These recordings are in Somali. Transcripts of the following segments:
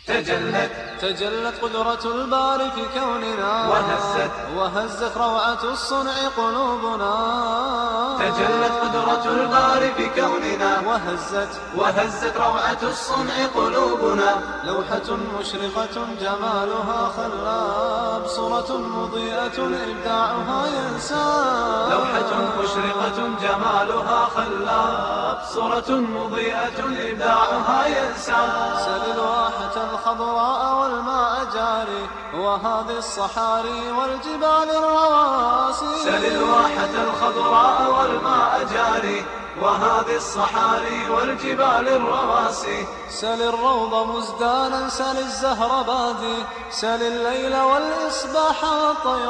تجلت تجلت قدرة الباري في كوننا وهزت وهزت روعة الصنع قلوبنا تجلت قدرة الباري في كوننا وهزت وهزت روعة الصنع قلوبنا لوحة مشرقة جمالها خلاب صورة مضيئة إبداعها ينساب لوحة مشرقة جمالها خلاب صورة مضيئة إبداعها ينسى سل الواحة الخضراء والماء جاري وهذه الصحاري والجبال الرواسي سل الواحة الخضراء والماء جاري وهذه الصحاري والجبال الرواسي سل الروض مزدانا سل الزهر بادي سل الليل والإصباح والطير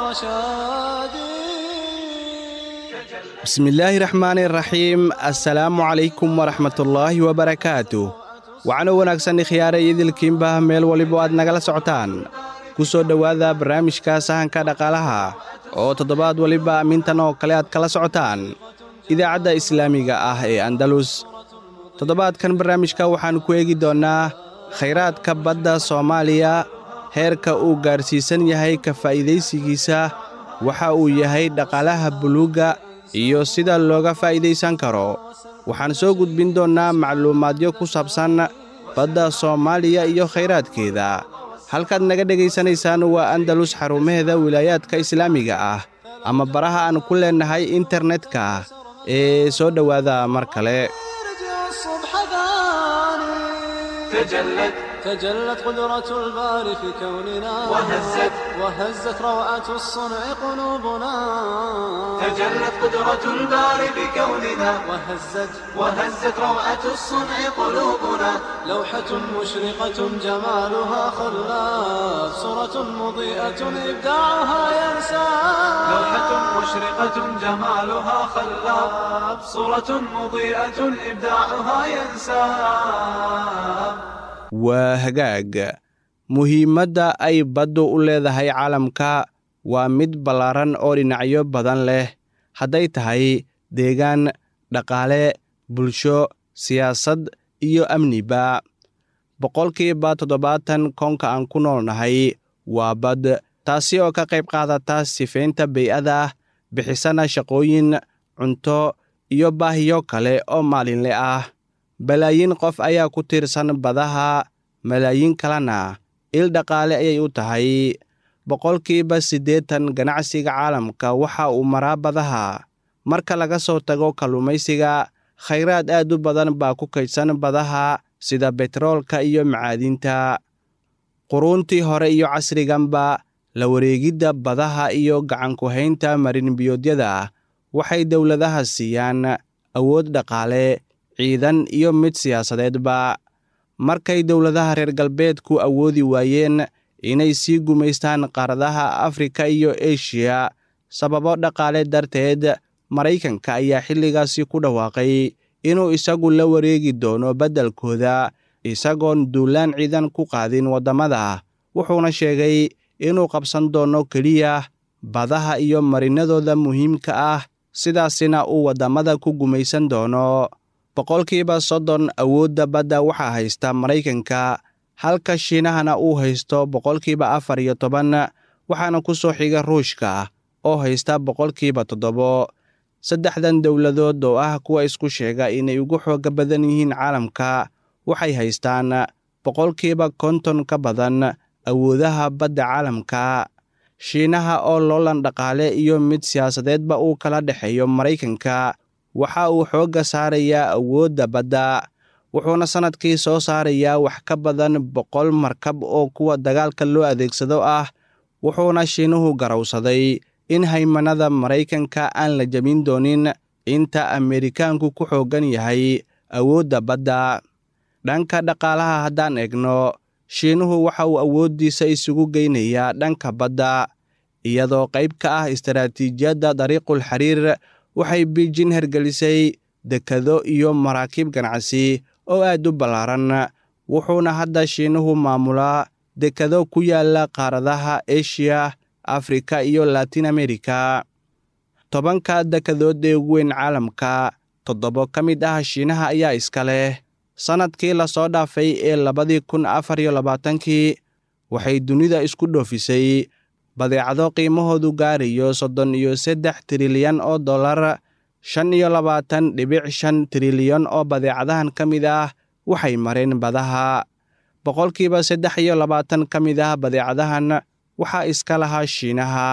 شادي bismillaahi raxmaani raxiim assalaamu calaykum waraxmatullaahi wabarakaatu waxaana wanaagsan khiyaare idilkiinba meel waliba aad nagala socotaan ku soo dhowaada barnaamijka sahanka dhaqaalaha oo toddobaad waliba amintan oo kale aad kala socotaan idaacadda islaamiga ah ee andalus toddobaadkan barnaamijka waxaan ku eegi doonnaa khayraadka badda soomaaliya heerka uu gaarsiisan yahay ka faa'iidaysigiisa waxa uu yahay dhaqaalaha buluugga iyo sida looga faa'iidaysan karo waxaan soo gudbin doonnaa macluumaadyo ku saabsan badda soomaaliya iyo khayraadkeeda halkaad naga dhegaysanaysaan waa andalus xarumaheeda wilaayaadka islaamiga ah ama baraha aan ku leennahay internetka ee soo dhowaada mar kale يرجع الصبح ثاني تجلت تجلت قدرة الباري في كوننا وهزت وهزت روعة الصنع قلوبنا تجلت قدرة الباري بكوننا وهزت وهزت روعة الصنع قلوبنا لوحة مشرقة جمالها خلاف صورة مضيئة إبداعها ينسى لوحة مشرقة جمالها خلاب صورة مضيئة إبداعها ينساب waa hagaag muhiimadda ay baddu u leedahay caalamka waa mid ballaaran oo dhinacyo badan leh hadday tahay deegaan dhaqaale bulsho siyaasad iyo amniba boqolkiiba toddobaatan koonka aan ku noolnahay waa bad taasi oo ka qayb qaadata sifaynta bey'ada bixisana shaqooyin cunto iyo baahiyo kale oo maalinle ah balaayiin qof ayaa ku tiirsan badaha malaayiin kalena il dhaqaale ayay u tahay boqolkiiba siddeetan ganacsiga caalamka waxa uu maraa badaha marka laga soo tago kalluumaysiga khayraad aad u badan baa ku kaydsan badaha sida betroolka iyo macaadinta quruuntii hore iyo casriganba la wareegidda badaha iyo gacanku-haynta marinbiyoodyada waxay dowladaha siiyaan awood dhaqaale ciidan iyo mid siyaasadeedba markay dowladaha reer galbeedku awoodi waayeen inay sii gumaystaan qaaradaha afrika iyo eshiya sababo dhaqaale darteed maraykanka ayaa xilligaasi ku dhawaaqay inuu isagu la wareegi doono beddelkooda isagoon duulaan ciidan ku qaadin waddamada wuxuuna sheegay inuu qabsan doono keliya badaha iyo marinadooda muhiimka ah sidaasina uu waddamada ku gumaysan doono boqolkiiba soddon awoodda badda waxaa haysta maraykanka halka shiinahana uu haysto boqolkiiba afar iyo toban waxaana ku soo xiga ruushka oo haysta boqolkiiba toddobo saddexdan dowladood oo ah kuwa isku sheega inay ugu xooga badan yihiin caalamka waxay haystaan boqolkiiba konton ka badan awoodaha badda caalamka shiinaha oo loolan dhaqaale iyo mid siyaasadeedba uu kala dhexeeyo maraykanka waxa uu xoogga saarayaa awoodda badda wuxuuna sannadkii soo saarayaa wax ka badan boqol markab oo kuwa dagaalka loo adeegsado ah wuxuuna shiinuhu garowsaday in haymanada maraykanka aan la jebin doonin inta ameerikaanku ku xooggan yahay awoodda badda dhanka dhaqaalaha haddaan eegno shiinuhu waxa uu awooddiisa isugu geynayaa dhanka badda iyadoo qayb ka ah istaraatiijiyadda dariiqul xiriir waxay biijin hergelisay dekado iyo maraakiib ganacsi oo aad u ballaaran wuxuuna hadda shiinuhu maamulaa dekado ku yaala qaaradaha eshiya afrika iyo latin amerika tobanka dekadood ee ugu weyn caalamka toddobo ka mid ah shiinaha ayaa iska leh sannadkii lasoo dhaafay ee labadii kun afar iyo labaatankii waxay dunida isku dhoofisay badeecado qiimahoodu gaarayo soddon iyo saddex trilyan oo dollar shan iyo labaatan dhibic shan trilyan oo badeecadahan ka mid ah waxay mareen badaha boqolkiiba saddex iyo labaatan ka mid ah badeecadahan waxaa iska lahaa shiinaha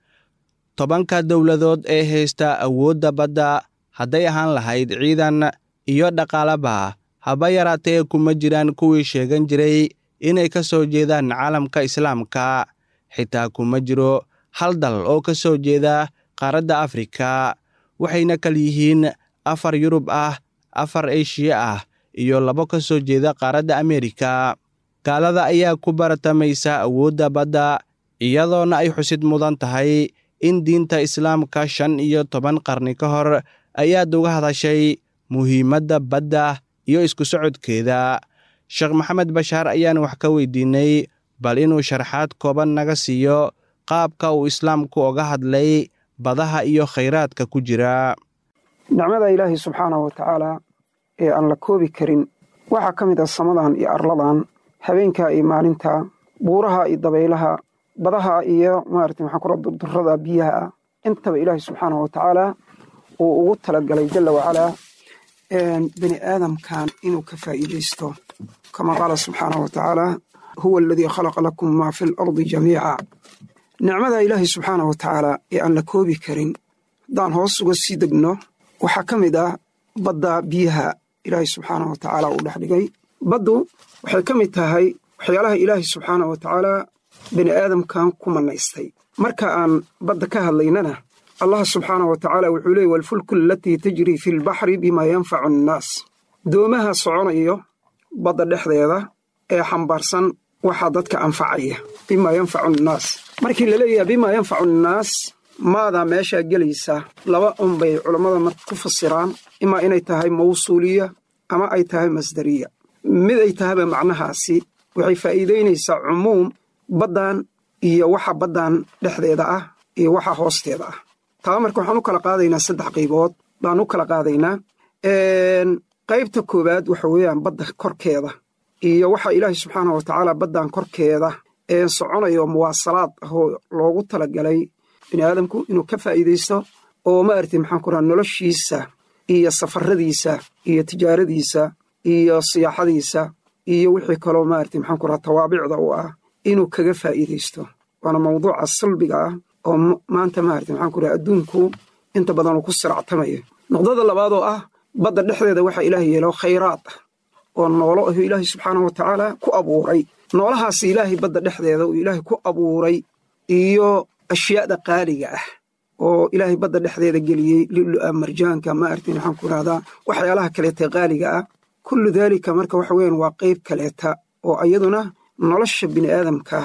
tobanka dowladood ee haysta awoodda badda hadday ahaan lahayd ciidan iyo dhaqaalaba haba yaraatee kuma jiraan kuwii sheegan jiray inay ka soo jeedaan caalamka islaamka xitaa kuma jiro hal dal oo ka soo jeeda qaaradda afrika waxayna kal yihiin afar yurub ah afar eshiya ah iyo labo ka soo jeeda qaaradda ameerika gaalada ayaa ku baratamaysa awoodda badda iyadoona ay xusid mudan tahay in diinta islaamka shan iyo toban qarni ka hor ayaad uga hadashay muhiimadda badda iyo isku socodkeeda sheekh maxamed bashaar ayaan wax ka weydiinay bal inuu sharxaad kooban naga siiyo qaabka uu islaamku oga hadlay badaha iyo khayraadka ku jira nicmada ilaahay subxaanahu wa tacaala ee aan la koobi karin waxaa ka mid ah samadan iyo arladan habeenka iyo maalinta buuraha iyo dabaylaha badaha iyo maarata maxaa kura durdurada biyaha ah intaba ilaahay subxaanahu wa tacaala uu ugu talagalay jalla wacalaa bani aadamkan inuu ka faa'iidaysto kama qaala subxaanahu wa tacaala huwa aladii khalaqa lakum maa fi alardi jamiica nicmada ilaahay subxaanahu wa tacaala ee aan la koobi karin haddaan hoos uga sii degno waxaa ka mid ah badda biyaha ilaahay subxaanahu wa tacaala uu dhex dhigay baddu waxay ka mid tahay waxyaalaha ilaahay subxaanahu wa tacaala bani aadamkan ku mannaystay marka aan badda ka hadlaynana allah subxaanahu wa tacaala wuxuu leeyay walfulku alatii tajrii fi lbaxri bimaa yanfacu annaas doomaha soconayo badda dhexdeeda ee xambaarsan waxaa dadka anfacaya bimaa yanfacu annaas markii la leeyahay bimaa yanfacu annaas maadaa meeshaa gelaysa laba unbay culammada mar ku fasiraan imaa inay tahay mawsuuliya ama ay tahay masdariya mid ay tahayba macnahaasi waxay faa'iidaynaysaa cumuum baddan iyo waxa baddan dhexdeeda ah iyo waxa hoosteeda ah taa marka waxaan u kala qaadaynaa saddex qaybood baan u kala qaadaynaa qaybta koowaad waxa weeyaan badda korkeeda iyo waxa ilaahay subxaanahu wa tacaala baddan korkeeda ee soconayo muwaasalaad ah oo loogu talagalay bini aadamku inuu ka faa'iidaysto oo maaragtay maxaan ku raha noloshiisa iyo safaradiisa iyo tijaaradiisa iyo siyaaxadiisa iyo wixii kaloo maaragtay maxaan ku raha tawaabicda u ah inuu kaga faa'iidaysto waana mawduuca salbiga ah oo maanta maaragtay maxaan ku raha adduunku inta badan uu ku siractamayo noqdada labaad oo ah badda dhexdeeda waxaa ilaah yeelo khayraad ah oo noolo ahuu ilaahay subxaanahu wa tacaala ku abuuray noolahaas ilaahay badda dhexdeeda uu ilaahay ku abuuray iyo ashyaada qaaliga ah oo ilaahay badda dhexdeeda geliyey lulu'a marjaanka maaragtay maxaan ku rahdaa waxyaalaha kaleeta qaaliga ah kullu daalika marka waxa weeyaan waa qayb kaleeta oo iyaduna nolosha bini aadamka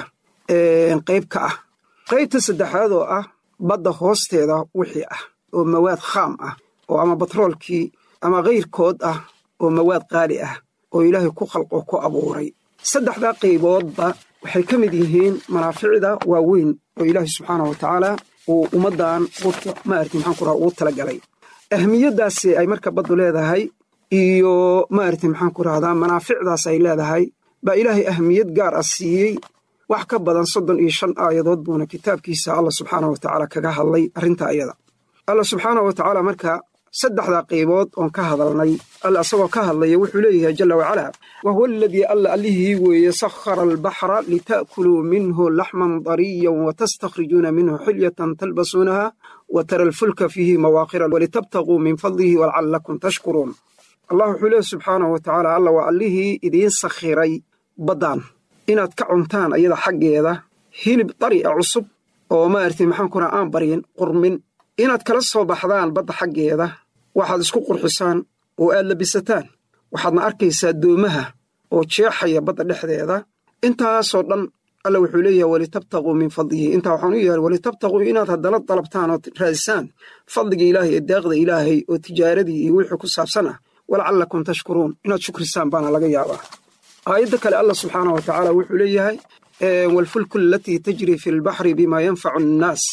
qayb ka ah qaybta saddexaad oo ah badda hoosteeda wixii ah oo mawaad khaam ah oo ama batroolkii ama kayrkood ah oo mawaad qaali ah oo ilaahay ku khalqo ku abuuray saddexdaa qayboodba waxay ka mid yihiin manaaficda waaweyn oo ilaahay subxaanahu wa tacaala uu ummaddan maarati maxaan ku raha ugu talagalay ahmiyaddaasi ay marka baddu leedahay iyo maarati maxaan ku rahdaa manaaficdaas ay leedahay baa ilaahay ahmiyad gaar ah siiyey wax ka badan soddon iyo shan aayadood buuna kitaabkiisa allah subxaanahu wa tacaala kaga hadlay arrinta ayada allah subxaanahu wa tacaala marka saddexdaa qaybood oon ka hadalnay alla isagoo ka hadlaya wuxuu leeyahay jalla wacalaa wa huwa aladii alla allihii weeye sakhara albaxra lita'kuluu minhu laxman dariyan watastakhrijuuna minhu xilyatan talbasuunaha wa tara alfulka fiihi mawaaqira walitabtaguu min fadlihi walcallakum tashkuruun allah wuxuu leeyahy subxaanahu wa tacaala alla waa allihii idiin sakhiray baddan inaad ka cuntaan ayada xaggeeda hilib dari a cusub oo maaragtay maxaan ku raha aan baryin qurmin inaad kala soo baxdaan badda xaggeeda waxaad isku qurxisaan oo aad labisataan waxaadna arkaysaa doomaha oo jeexaya badda dhexdeeda intaasoo dhan alla wuxuu leeyahay walitabtaguu min fadlihi intaa waxaan u yeehay walitabtaguu inaad haddana dalabtaan oo raadisaan fadliga ilaahay ee deeqda ilaahay oo tijaaradii iyo wixii ku saabsan ah walacallakum tashkuruun inaad shukrisaan baana laga yaabaa aayadda kale allah subxaanah wa tacaala wuxuu leeyahay waalfulku alatii tajri fi lbaxri bimaa yanfacu annaas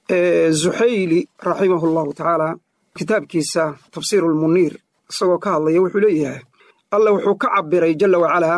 zuxayli raximahu allahu tacaala kitaabkiisa tafsiiru lmuniir isagoo ka hadlaya wuxuu leeyahay alla wuxuu ka cabiray jalla wacalaa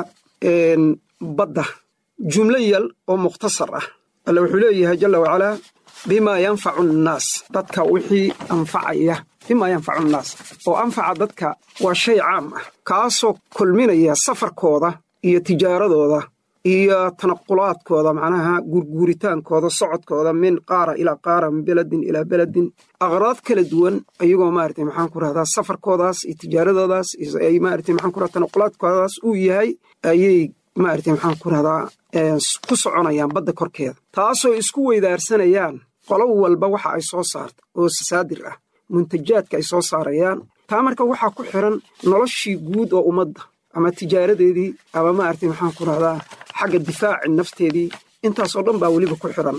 badda jumlo yal oo mukhtasar ah alla wuxuu leeyahay jalla wacalaa bimaa yanfacu annaas dadka wixii anfacaya bimaa yanfacu annaas oo anfaca dadka waa shay caam ah kaasoo kulminaya safarkooda iyo tijaaradooda iyo tanaqulaadkooda macnaha gurguuritaankooda socodkooda min qaara ilaa qaara min beledin ilaa beledin aqraad kala duwan ayagoo maarata maxaan ku rahdaa safarkoodaas iyo tijaaradoodaas ay maarata maxaan ku rahdaa tanaqulaadkoodaas uu yahay ayay maarata maxaan ku rahdaa ku soconayaan badda korkeeda taasoo isku weydaarsanayaan qolo walba waxa ay soo saarta oo sasaadir ah muntajaadka ay soo saarayaan taa marka waxaa ku xiran noloshii guud oo ummadda ama tijaaradeedii ama maarata maxaan ku rahdaa xagga difaaci nafteedii intaasoo dhan baa weliba ku xiran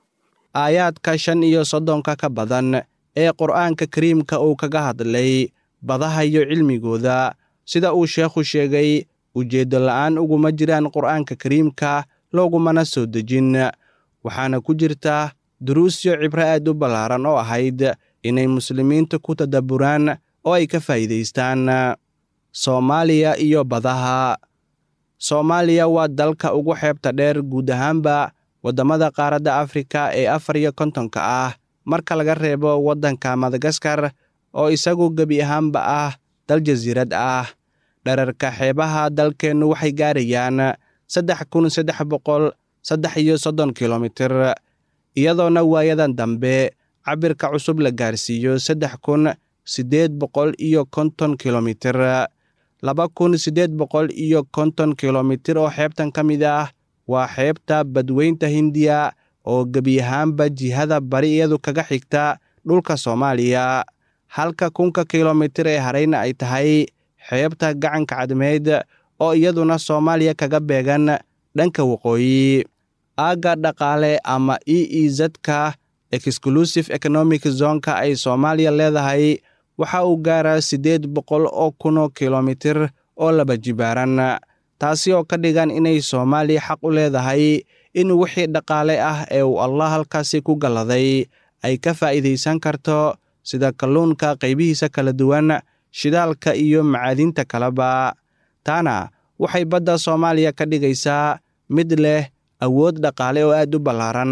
aayaadka shan iyo soddonka ka badan ee qur'aanka kariimka uu kaga hadlay badaha iyo cilmigooda sida uu sheekhu sheegay ujeeddo la'aan uguma jiraan qur'aanka kariimka loogumana soo dejin waxaana ku jirta duruusyo cibro aad u ballaaran oo ahayd inay muslimiinta ku tadabburaan oo ay ka faa'iidaystaan soomaaliya iyo badaha soomaaliya waa dalka ugu xeebta dheer guud ahaanba waddamada qaaradda afrika ee afar iyo kontonka ah marka laga reebo waddanka madagaskar oo isagu gebi ahaanba ah dal jasiirad ah dherarka xeebaha dalkeennu waxay gaarayaan saddex kun saddex boqol saddex iyo soddon kilomitir iyadoona waayadan dambe cabirka cusub la gaarsiiyo saddex kun siddeed boqol iyo konton kilomitir laba kun siddeed boqol iyo konton kilomitir oo xeebtan ka mid ah waa xeebta badweynta hindiya oo gebi ahaanba jihada bari iyadu kaga xigta dhulka soomaaliya halka kunka kilomitir ee harayna ay tahay xeebta gacanka cadmeed oo iyaduna soomaaliya kaga beegan dhanka waqooyi aagga dhaqaale ama e e zka exclusive economic zonka ay soomaaliya leedahay waxa uu gaaraa siddeed boqol oo kunoo kilomitir oo laba jibaaran taasi oo ka dhigan inay soomaaliya xaq u leedahay in wixii dhaqaale ah ee uu allah halkaasi ku galladay ay ka faa'iidaysan karto sida kalluunka qaybihiisa kala duwan shidaalka iyo macaadinta kaleba taana waxay badda soomaaliya ka dhigaysaa mid leh awood dhaqaale oo aad u ballaaran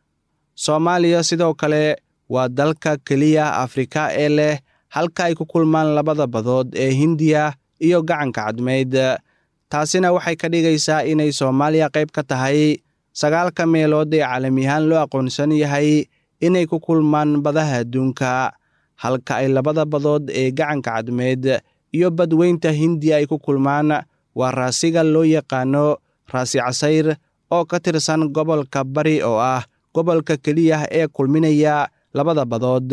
soomaaliya sidoo kale waa dalka keliya afrika ee leh halka ay ku kulmaan labada badood ee hindiya iyo gacanka cadmeyd taasina waxay ka dhigaysaa inay soomaaliya qayb ka tahay sagaalka meelood ee caalamiyahaan loo aqoonsan yahay inay ku kulmaan badaha adduunka halka ay labada badood ee gacanka cadmeed iyo badweynta hindiya ay ku kulmaan waa raasiga loo yaqaano raasi casayr oo ka tirsan gobolka bari oo ah gobolka keliya ee kulminaya labada badood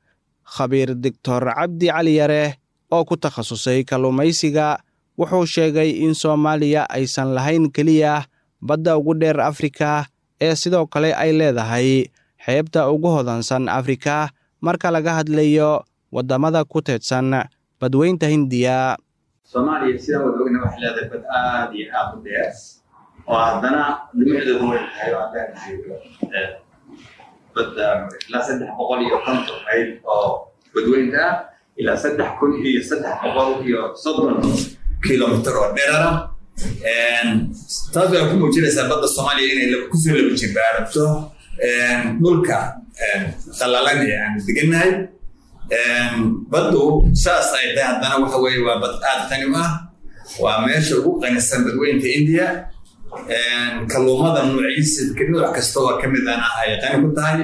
khabiir doctor cabdi cali yare oo ku takhasusay kalluumaysiga wuxuu sheegay in soomaaliya aysan lahayn keliya badda ugu dheer afrika ee sidoo kale ay leedahay xeebta ugu hodansan afrika marka laga hadlayo waddamada ku teedsan badweynta hindiya soomaaliya sidaan wada ogna waxay leedahay bad aad iyo aad u dheer oo haddana dhumucdeedu weyn tahay oo haddaan joogo badda ilaa saddex boqol iyo konton mayl oo badweynta ah ilaa saddex kun iyo saddex boqol iyo soddon kilomitr oo dherara taas waxay ku muujinaysaa badda soomaaliya inay kusoo laba jibaarato dhulka qallalan ee aan degannahay baddu saas ay tahay haddana waxa weeye waa bad aad qani u ah waa meesha ugu qanisan badweynta indiya kalluumada nuuciisa nooc kasta oo ka midana ay qani ku tahay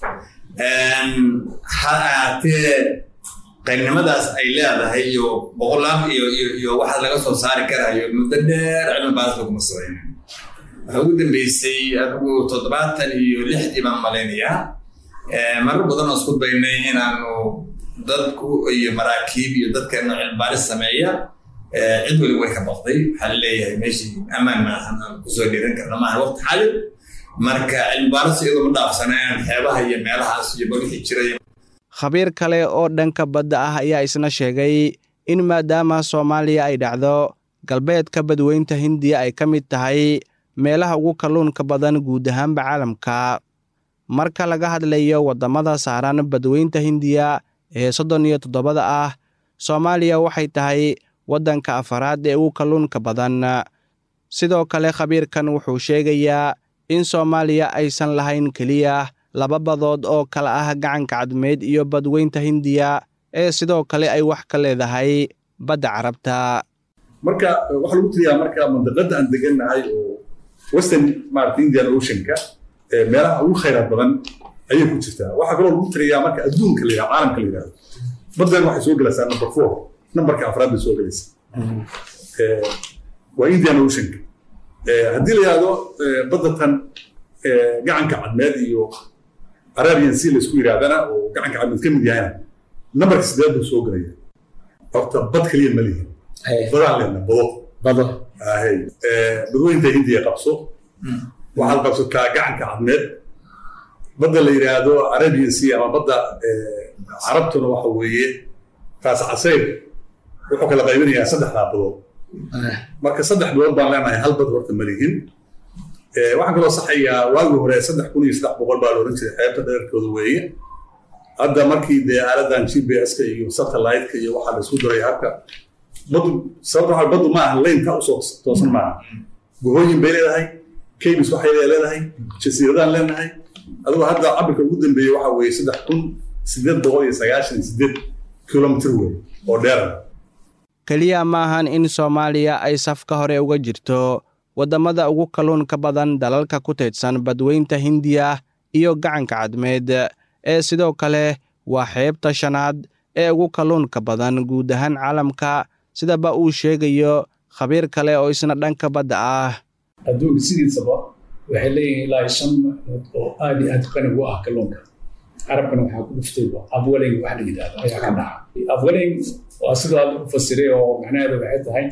ha ahaatee qaninimadaas ay leedahay iyo boqolaal iyo iyo waxaa laga soo saari karayo muddo dheer cilmi baas laguma sameyn waxaa ugu dambeysay adigu toddobaatan iyo lixdii baan malaynayaa marar badan oo isku daynay inaanu dadku iyo maraakiib iyo dadkeena cilmibaaris sameeya cid weli way ka baqday waxaa laleeyahay meeshii ammaan maahan aan kusoo dhiiran karna maaha waqti xaadir marka cilmibaaris iyadoo ma dhaafsaneen xeebaha iyo meelahaas iyo balwixii jiray khabiir kale oo dhanka badda ah ayaa isna sheegay in maadaama soomaaliya ay dhacdo galbeedka badweynta hindiya ay ka mid tahay meelaha ugu kalluunka badan guud ahaanba caalamka marka laga hadlayo waddamada saaran badweynta hindiya ee soddon iyo toddobada ah soomaaliya waxay tahay waddanka afaraad ee ugu kalluunka badan sidoo kale khabiirkan wuxuu sheegayaa in soomaaliya aysan lahayn keliya laba badood oo kala ah gacanka cadmeed iyo badweynta hindiya ee sidoo kale ay wax ka leedahay badda carabta marka waxaa lagu tiriyaa marka mandaqada aan degannahay oo western maarata indian oceanka meelaha ugu khayraad badan ayay ku jirtaa waxaa kaloo lagu tiriyaa marka adduunka la yidhahdo caalamka la yidhahdo baddan waxay soo gelaysaa number four numberka afraad bay soo gelaysaa waa indian oceanka haddii la yidhahdo baddatan gacanka cadmeed iyo arabian sea la isku yidhahdana oo gacanka cadmeed ka mid yahayna numberka sideed buu soo gelaya horta bad keliya ma lihin badaan lehna bado bado ahay badweynta hindiya qabso waxaad qabsataa gacanka cadmeed badda la yidhaahdo arabian sea ama badda carabtuna waxa weeye raas casayr wuxuu kala qaybinayaa saddexdaa badood marka saddex bilood baan leenahay hal bad horta malihin waxaan kaloo saxayaa waagii hore saddex kun iyo saddex boqol baa la oran jiray xeebta dheerkooda weeye hadda markii dee aaladan g p s-ka iyo satellite-ka iyo waxaa la isku daray habka badu sababta waxa badu ma aha laynka usoo toosan maaha gohooyin bay leedahay kabis waxay leedahay jasiiradaan leenahay adigoo hadda cabirka ugu dambeeyey waxa weeye saddex kun sideed boqol iyo sagaashan iyo sideed kilomitr wey oo dheera keliya maahan in soomaaliya ay safka hore uga jirto waddamada ugu kalluunka badan dalalka ku teedsan badweynta hindiya iyo gacanka cadmeed ee sidoo kale waa xeebta shanaad ee ugu kalluunka badan guud ahaan caalamka sidaba uu sheegayo khabiir kale oo isna dhanka badda ah adduunka sidiisaba waxay leeyihiin ilaa shan maalmood oo aad iyo aad qani ugu ah kalluunka carabkana waxaa ku dhuftayba abwaling wax la yidhahdo ayaa ka dhaca abwaling waa sidoo aad u fasiray oo macnaheedu waxay tahay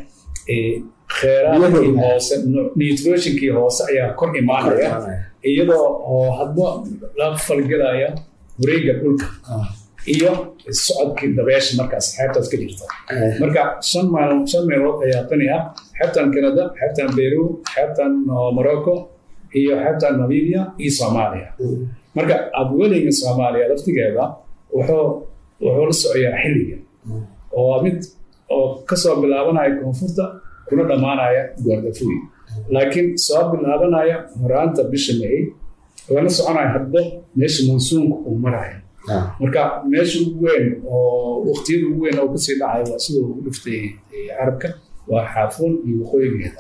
kheyraadkii hoose nitrogenkii hoose ayaa kor imaanaya iyadoo oo hadba la falgelaya wareega dhulka iyo socodkii dabeesha markaas xeebtaas ka jirta marka shan maal shan meelood ayaa qani ah xeebtan canada xeebtan peru xeebtan morocco iyo xeebtan namibia iyo soomaaliya marka abwelinga soomaaliya laftigeeda wuxuu wuxuu la socoyaa xilliga oo mid oo kasoo bilaabanaya koonfurta kuna dhammaanaya guardafuy laakiin soo bilaabanaya horaanta bisha may lana soconaya hadba meesha monsuunka uu maraya marka meesha ugu weyn oo waqtiyada ugu weyn oo kasii dhacaya waa sidoo ugu dhuftay carabka waa xaafuun iyo waqooyigeeda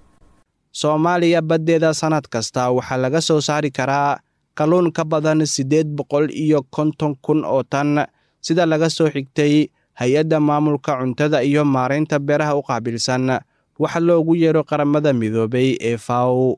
soomaaliya baddeeda sannad kasta waxaa laga soo saari karaa kalluun ka badan siddeed boqol iyo konton kun oo tan sida laga soo xigtay hay-adda maamulka cuntada iyo maaraynta beeraha u qaabilsan waxa loogu yeero qaramada midoobay ee faw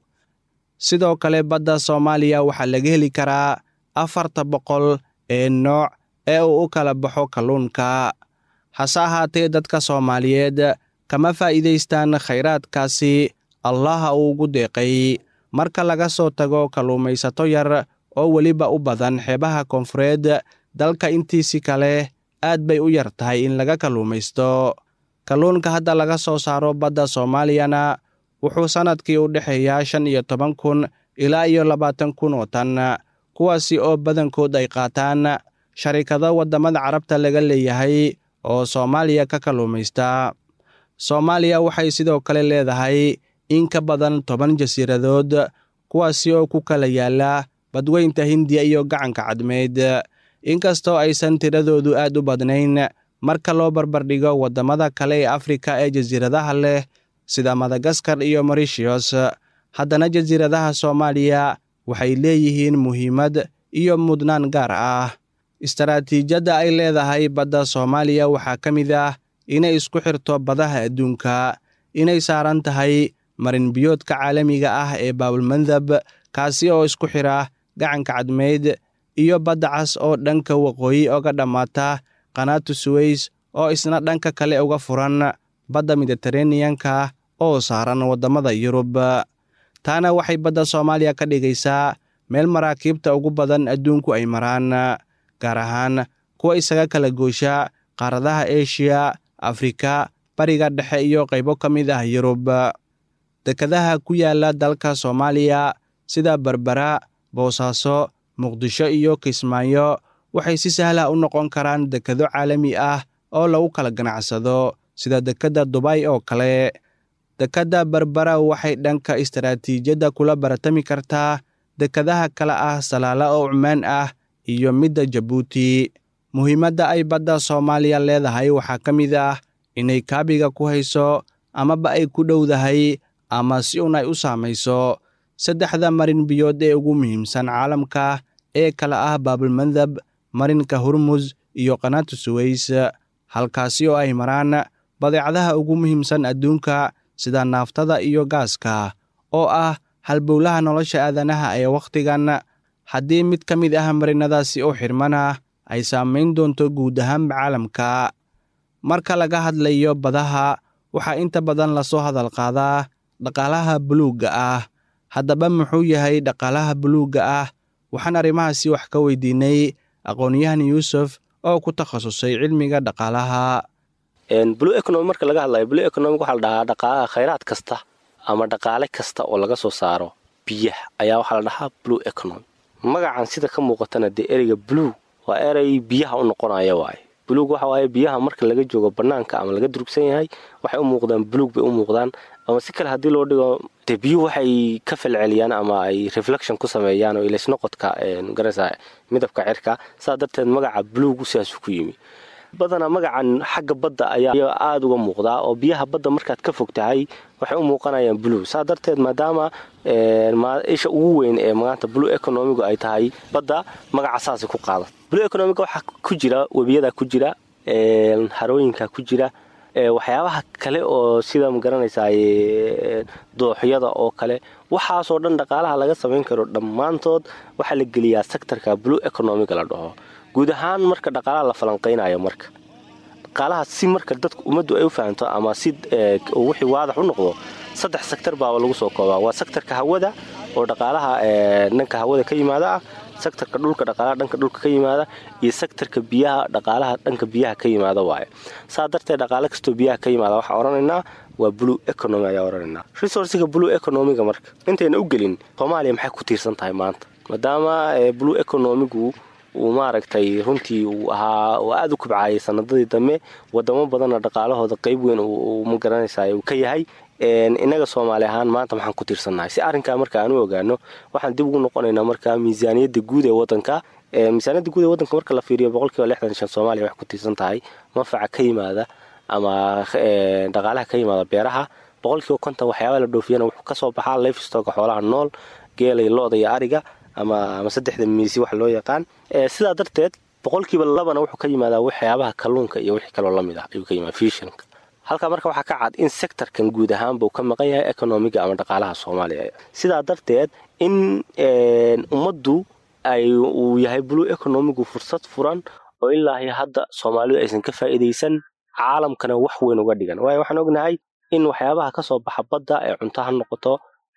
sidoo kale badda soomaaliya waxaa laga heli karaa afarta boqol ee nooc ee uu u kala baxo kalluunka hase ahaatee dadka soomaaliyeed kama faa'iidaystaan khayraadkaasi allaha uu ugu deeqay marka laga soo tago kalluumaysato yar oo weliba u badan xeebaha koonfureed dalka intiisi kale aad bay u yar tahay in laga kalluumaysto kalluunka hadda laga soo saaro badda soomaaliyana wuxuu sannadkii u dhexeeyaa shan iyo toban kun ilaa iyo labaatan kun oo tan kuwaasi oo badankood ay qaataan sharikado waddamada carabta laga leeyahay oo soomaaliya ka kalluumaysta soomaaliya waxay sidoo kale leedahay in ka badan toban jasiiradood kuwaasi oo ku kala yaala badweynta hindiya iyo gacanka cadmeed inkastoo aysan tiradoodu aad u badnayn marka loo barbardhigo waddamada kale ee afrika ee jasiiradaha leh sida madagaskar iyo morishiyos haddana jasiiradaha soomaaliya waxay leeyihiin muhiimad iyo mudnaan gaar ah istaraatiijyadda ay leedahay badda soomaaliya waxaa ka mid ah inay isku xirto badaha adduunka inay saaran tahay marinbiyoodka caalamiga ah ee baabulmandab kaasi oo isku xira gacanka cadmeyd iyo badda cas oo dhanka waqooyi oga dhammaata qanaatu suweys oo isna dhanka kale uga furan badda mediteraneanka oo saaran waddamada yurub taana waxay badda soomaaliya ka dhigaysaa meel maraakiibta ugu badan adduunku ay maraan gaar ahaan kuwa isaga kala goosha qaaradaha eshiya afrika bariga dhexe iyo qaybo ka mid ah yurub dekadaha ku yaala dalka soomaaliya sida berbera boosaaso muqdisho iyo kismaayo waxay si sahla u noqon karaan dekado caalami ah oo lagu kala ganacsado sida dekedda dubay oo kale dekedda berbera waxay dhanka istaraatiijiyadda kula baratami kartaa dekadaha kale ah salaala oo cumaan ah iyo midda jabuuti muhiimadda ay badda soomaaliya leedahay waxaa ka mid ah inay kaabiga ku hayso amaba ay ku dhowdahay ama si un ay u saamayso saddexda marin biyood ee ugu muhiimsan caalamka ee kala ah baabulmandab marinka hurmus iyo qanaatu suweys halkaasi oo ay maraan badeecadaha ugu muhiimsan adduunka sida naaftada iyo gaaska oo ah halbowlaha nolosha aadanaha ee wakhtigan haddii mid ka mid ah marinadaasi u xirmana ay saamayn doonto guud ahaanba caalamka marka laga hadlayo badaha waxaa inta badan lasoo hadal qaadaa dhaqaalaha buluugga ah haddaba muxuu yahay dhaqaalaha buluugga ah waxaan arrimahaasi wax ka weydiinay aqoon-yahan yuusuf oo ku takhasusay cilmiga dhaqaalaha blue economy marka laga hadlayo blue economic waxaa la dhahaa dhaqaalaha khayraad kasta ama dhaqaale kasta oo laga soo saaro biyaha ayaa waxaa la dhahaa blue economy magacan sida ka muuqatana dee ereyga blue waa erey biyaha u noqonaya waaye buluug waxa waaye biyaha marka laga joogo banaanka ama laga durugsan yahay waxay u muuqdaan buluug bay u muuqdaan ama si kale haddii loo dhigo dee biyuhu waxay ka falceliyaan ama ay reflection ku sameeyaan oo ilaysnoqodka garasa midabka cirka saa darteed magaca buluugu sidaasuu ku yimi badanaa magacan xagga badda ayaa aada uga muuqdaa oo biyaha badda markaad ka fog tahay waxay u muuqanayaan blue saa darteed maadaama isha ugu weyn ee maanta blue economigu ay tahay badda magaca saasay ku qaada blue economiga waxaa ku jira webiyada ku jira harooyinka ku jira waxyaabaha kale oo sida magaranaysaa dooxyada oo kale waxaasoo dhan dhaqaalaha laga samayn karo dhammaantood waxaa la geliyaa sectorka blue economiga la dhaho guud ahaan marka dhaqaalaha la falanqaynayo marka dhaqaalaha si marka dadku ummaddu ay u fahamto ama si wixii waadax u noqdo saddex sektor baaba lagu soo koobaa waa sektorka hawada oo dhaqaalaha dhanka hawada ka yimaada ah sektorka dhulka dhaqaalaha dhanka dhulka ka yimaada iyo sektorka biyaha dhaqaalaha dhanka biyaha ka yimaada waaye saa darteed dhaqaale kastoo biyaha ka yimaada waxaa odhanaynaa waa blue economy ayaa odhanaynaa resourciga blue economiga marka intayna u gelin soomaaliya maxay ku tiirsan tahay maanta maadaama blue economigu uu maaragtay runtii uu ahaa oo aada u kubcaayay sanadadii dambe wadamo badanna dhaqaalahooda qeyb weyn uu ma garanaysaa uu ka yahay innaga soomaali ahaan maanta maxaan ku tiirsannahay si arrinkaa marka aan u ogaano waxaan dib ugu noqonaynaa marka miisaaniyadda guud ee wadanka miisaaniyadda guud ee wadanka marka la fiiriyo boqolkiiba lixdan shan soomaaliya waxay ku tiirsan tahay manfaca ka yimaada ama dhaqaalaha ka yimaada beeraha boqolkiiba konton waxyaabaa la dhoofiyana wuxuu kasoo baxaa lifestoga xoolaha nool geelay lo-da iyo ariga ama ama saddexda miisi wax loo yaqaan sidaa darteed boqolkiiba labana wuxuu ka yimaadaa waxyaabaha kalluunka iyo wixii kaloo lamid ah ayuu ka yimaada fishanka halkaa marka waxaa ka cad in sectorkan guud ahaanba uu ka maqan yahay economiga ama dhaqaalaha soomaaliya sidaa darteed in ummaddu ay uu yahay blue economigu fursad furan oo ilaahi hadda soomaalidu aysan ka faa'iidaysan caalamkana wax weyn uga dhigan waayo waxaan ognahay in waxyaabaha ka soo baxa badda ee cunto ha noqoto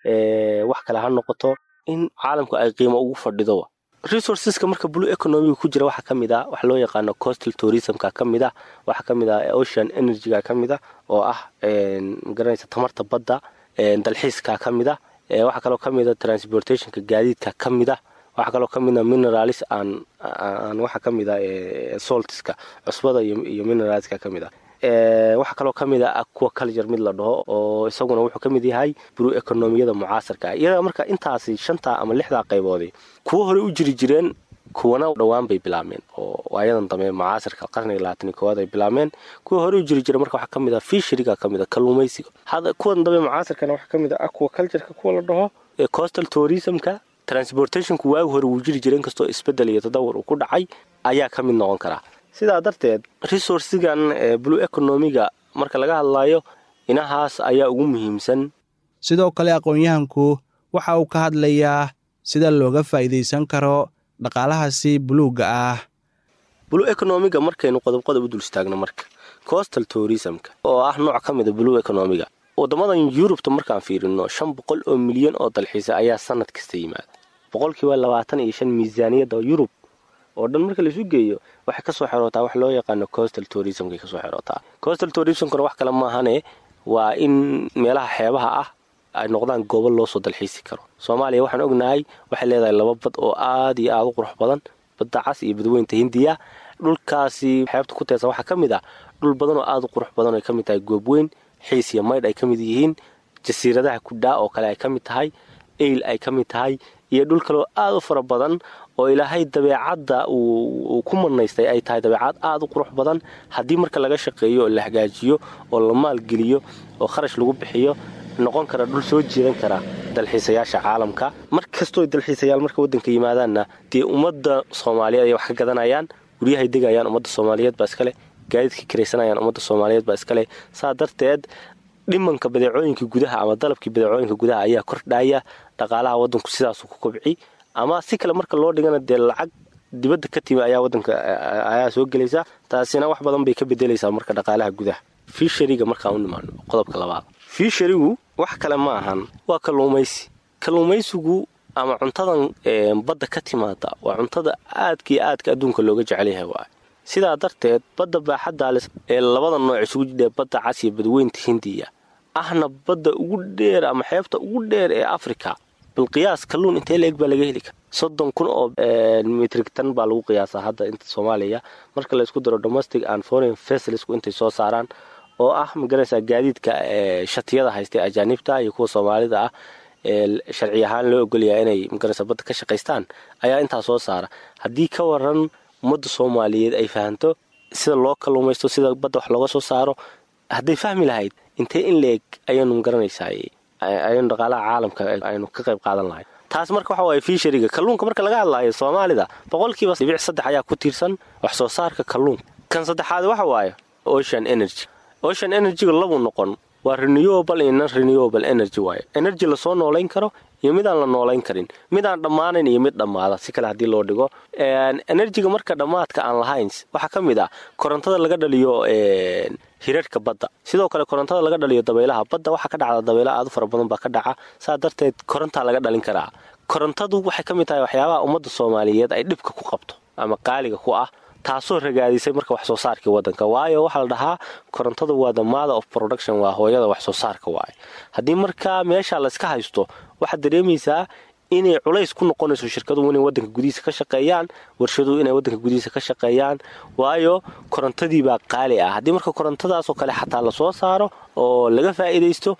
wax kale ha noqoto in caalamku ay qiimo ugu fadhido resourceska marka blue economiga ku jira waxaa ka mid ah wax loo yaqaano coastal tourismka ka mid ah waxaa ka mid ah ocean energyga ka mid ah oo ah magaranaysa tamarta badda dalxiiska ka mid ah waxaa kaloo ka mid ah transportationka gaadiidka ka mid ah waxaa kaloo ka mid ah mineralis aan aan waxaa ka mid ah saltiska cusbada iyo mineralska ka mid ah waxaa kaloo ka mid ah aquaculture mid la dhaho oo isaguna wuxuu ka mid yahay blue economiyada mucaasarka ah iyadaa marka intaasi shantaa ama lixdaa qayboodii kuwo horey u jiri jireen kuwana dhowaan bay bilaabmeen oo ayadan dambe mucaasarka qarniga labaatan koowaad ay bilaabmeen kuwa horey u jiri jireen marka waxaa ka mid ah fisheriga ka mid ah kalluumaysiga hada kuwan dambe mucaasarkana waxaa ka mid ah aquacultureka kuwa la dhaho coastal tourismka transportationku waagi hore wuu jiri jiray inkastoo isbedel iyo tadawur uu ku dhacay ayaa ka mid noqon karaa sidaa darteed resourcigan blue economiga marka laga hadlayo inahaas ayaa ugu muhiimsan sidoo kale aqoon-yahanku waxa uu ka hadlayaa sida looga faa'iidaysan karo dhaqaalahaasi buluugga ah blue economiga markaynu qodob qodob u dul istaagno marka coastal tourismka oo ah nooc ka mida blue economiga wadamadan yurubta markaan fiirino shan boqol oo milyan oo dalxiisa ayaa sanad kasta yimaada boqolkiiba labaatan iyo shan miisaaniyadda yurub oo dhan marka laisu geeyo waxay kasoo xerootaa wax loo yaqaano coastal tourismkay kasoo xerootaa coastal tourismkuna wax kale maahane waa in meelaha xeebaha ah ay noqdaan goobo loo soo dalxiisi karo soomaaliya waxaan ognahay waxay leedahay laba bad oo aad iyo aada u qurux badan badda cas iyo badweynta hindiya dhulkaasi xeebta ku teesa waxaa ka mid ah dhul badan oo aada u qurux badan oo ay ka mid tahay goobweyn xiis iyo maydh ay ka mid yihiin jasiiradaha kudhaa oo kale ay ka mid tahay eyl ay ka mid tahay iyo dhul kaleoo aada u fara badan oo ilaahay dabeecadda uu ku manaystay ay tahay dabeecad aada u qurux badan haddii marka laga shaqeeyo oo la hagaajiyo oo la maalgeliyo oo kharash lagu bixiyo noqon kara dhul soo jiidan kara dalxiisayaasha caalamka mar kastoo dalxiisayaal marka waddanka yimaadaanna dee ummadda soomaaliyeed ay wax ka gadanayaan guryahay degayaan ummadda soomaaliyeed baa iskale gaadiidka kiraysanayaan ummadda soomaaliyeed baa iskale saa darteed dhimanka badeecooyinka gudaha ama dalabkii badeecooyinka gudaha ayaa kordhaya dhaqaalaha waddanku sidaasuu ku kobci ama si kale marka loo dhigana dee lacag dibadda ka timi ayaa wadanka ayaa soo gelaysa taasina wax badan bay ka bedelaysaa marka dhaqaalaha gudaha fiishariga markaan u nimaano qodobka labaad fiisharigu wax kale ma ahan waa kalluumaysi kalluumaysigu ama cuntadan badda ka timaada waa cuntada aadka iyo aadka adduunka looga jecelyahay waay sidaa darteed badda baaxadaalis ee labada nooc isugu jidhee badda cas iyo badweynta hindiya ahna badda ugu dheer ama xeebta ugu dheer ee africa bal qiyaas kalluun intee la eg baa laga heli kara soddon kun oo mitrig tan baa lagu qiyaasaa hadda inta soomaaliya marka laysku daro domestic and foreign fasilsku intay soo saaraan oo ah magaraysaa gaadiidka shatiyada haystay ajaanibta iyo kuwa soomaalida ah ee sharci ahaan loo ogolyaha inay magaraysa badda ka shaqaystaan ayaa intaa soo saara haddii ka waran ummadda soomaaliyeed ay fahanto sida loo kalluumaysto sida badda wax looga soo saaro hadday fahmi lahayd intee in la eg ayaanu magaranaysaa ayanu dhaqaalaha caalamka aynu ka qayb qaadan lahay taas marka waxa waaye fiishariga kalluunka marka laga hadlaayo soomaalida boqolkiiba dhibic saddex ayaa ku tiirsan wax soo saarka kalluunka kan saddexaad waxa waaye ocean energy ocean energyga labu noqon waa renewable iyo non renewable energy waaye energy lasoo noolayn karo iyo midaan la noolayn karin midaan dhammaanayn iyo mid dhammaada si kale haddii loo dhigo enerjiga marka dhammaadka aan lahayn waxaa ka mid ah korontada laga dhaliyo hirarhka badda sidoo kale korontada laga dhaliyo dabaylaha badda waxaa ka dhacda dabaylaha aad u fara badan baa ka dhaca saa darteed korontaa laga dhalin karaa korontadu waxay ka mid tahay waxyaabaha ummadda soomaaliyeed ay dhibka ku qabto ama qaaliga ku ah taasoo ragaadisay marka wax soo saarkii wadanka waayo waxaa la dhahaa korontada waa the mother of production waa hooyada wax soo saarka waaye haddii markaa meesha layska haysto waxaad dareemaysaa inay culays ku noqonayso shirkaduhu inay wadanka gudihiisa ka shaqeeyaan warshaduhu inay wadanka gudihiisa ka shaqeeyaan waayo korontadiibaa qaali ah haddii marka korontadaasoo kale xataa lasoo saaro oo laga faa'iidaysto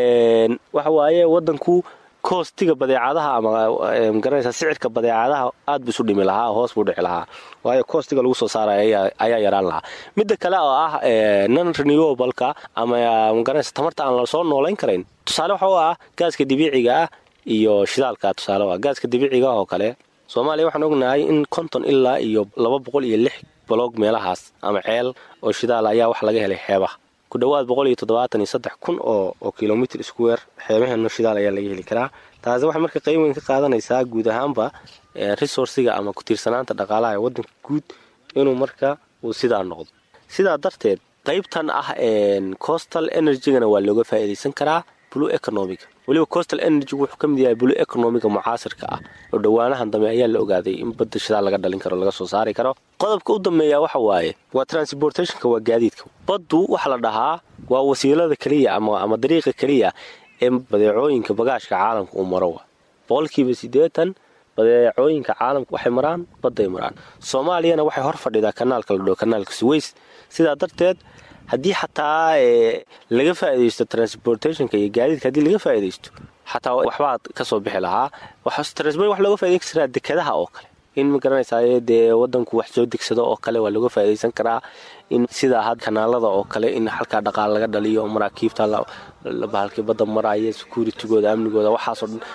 waxa waaye wadanku koostiga badeecadaha ama magaranaysa sicirka badeecadaha aad buu isu dhimi lahaa hoos buu dhici lahaa waayo koostiga lagu soo saaraya ayaa yaraan lahaa midda kale oo ah non renewableka ama magaranaysa tamarta aan lasoo noolayn karayn tusaale waxa u ah gaaska dabiiciga ah iyo shidaalka tusaale ah gaaska dabiiciga ah oo kale soomaaliya waxaan ognahay in konton ilaa iyo laba boqol iyo lix baloog meelahaas ama ceel oo shidaal ayaa wax laga helay xeebaha ku dhowaad boqol iyo toddobaatan iyo saddex kun oo oo kilomitr square xeebaheeno shidaal ayaa laga heli karaa taasi waxay marka qayb weyn ka qaadanaysaa guud ahaanba resourciga ama ku-tiirsanaanta dhaqaalaha ee waddanka guud inuu marka uu sidaa noqdo sidaa darteed qaybtan ah coastal energygana waa looga faa'iidaysan karaa blue economiga weliba coastal energy wuxuu ka mid yahay blue economiga mucaasirka ah oo dhowaanahan dambe ayaa la ogaaday in badda shidaal laga dhalin karo laga soo saari karo qodobka u dambeeya waxa waaye waa transportationka waa gaadiidka baddu waxa la dhahaa waa wasiilada keliya ama dariiqa keliya ee badeecooyinka bagaashka caalamka uu maro wa boqolkiiba siddeetan badeecooyinka caalamka waxay maraan badday maraan soomaaliyana waxay hor fadhidaa kanaalka la dhao kanaalka suweys sidaa darteed haddii xataa laga faa'iidaysto transportationka iyo gaadiidka haddii laga faa'iidaysto xataa waxbaad ka soo bixi lahaa transport wax looga faa'idayn karaa dekadaha oo kale in ma garanaysaa dee wadanku wax soo degsado oo kale waa looga faa'iidaysan karaa in sidaa had kanaalada oo kale in halkaa dhaqaal laga dhaliyo maraakiibta bahalkii badda maraya securitigooda amnigooda waxaasoo dhan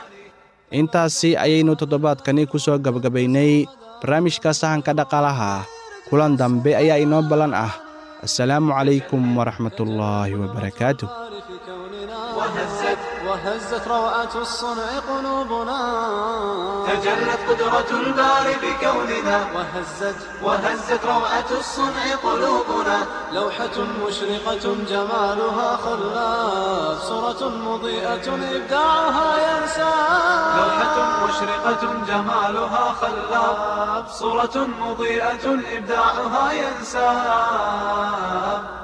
intaasi ayaynu toddobaadkani ku soo gabagabaynay barnaamijka sahanka dhaqaalaha kulan dambe ayaa inoo ballan ah assalaamu calaykum waraxmatullaahi wabarakaatuh وهزت روعة الصنع قلوبنا تجلت قدرة الباري بكوننا وهزت وهزت روعة الصنع قلوبنا لوحة مشرقة جمالها خلاف صورة مضيئة إبداعها ينسى لوحة مشرقة جمالها خلاب صورة مضيئة إبداعها ينساب